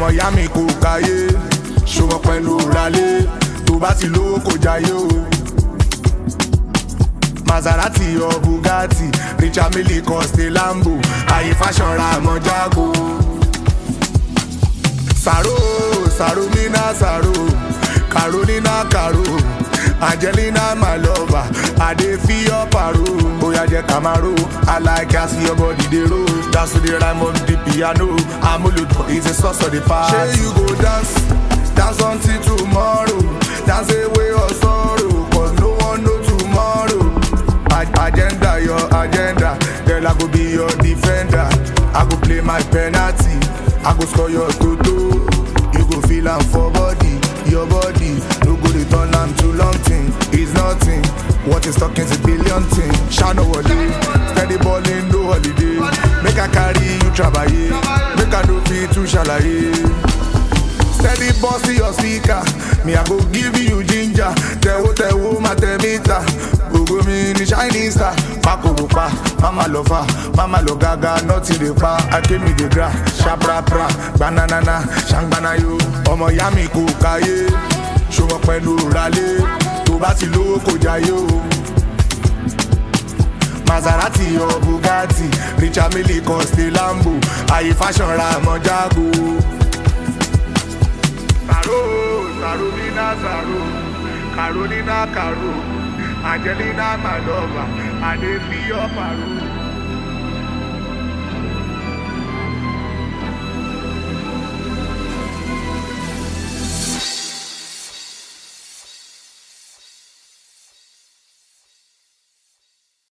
ìyá mi kò káyé ṣòwò pẹ̀lú ralé tó bá ti lówó kò jayé o. Maserati or Bugatti, Richard Mille Coste Lambo, àyè fashion ra àmọ́ jágo. Sàrò Sàrò Mina Sàrò, Carolina Caro, Angelina my lover, I dey feel your paro. Bóyá jẹ́ Camaro, I like as your body dey roll. Dance to the rhyme of the piano, Amúlùdùn is a source of the past. Ṣé you go dance, dance until tomorrow, dance away your sorrow, cause no one know tomorrow. Ag- agenda your agenda then i go be your defender i go play my penalty i go score your toto you go feel am for body your body no go dey turn am to long thing it's nothing what is talking is a billion thing shano wale steady balling no holiday make i carry you trabaye make i no fit too ṣàlàyé. steady boss your speaker me i go give you ginger tẹwo tẹwo ma tẹ mita gbogbo mi ni shining star pakoropa mama lọ fa mama lọ gaga nọtì lè pa akémi dey gra ṣaprapra gbananana ṣangbanayo ọmọ ìyá mi kò káyé ṣòwò pẹ̀lú ralé tó bá ti lówó kò jayé o. Maserati or Bugatti, Richard Mille Coste Lambo, àyè fashion ra àmọ́ jágo. Sàrò Sàrò Mina Sàrò, Carolina Caro, Angelina my lover, I dey feel your paro.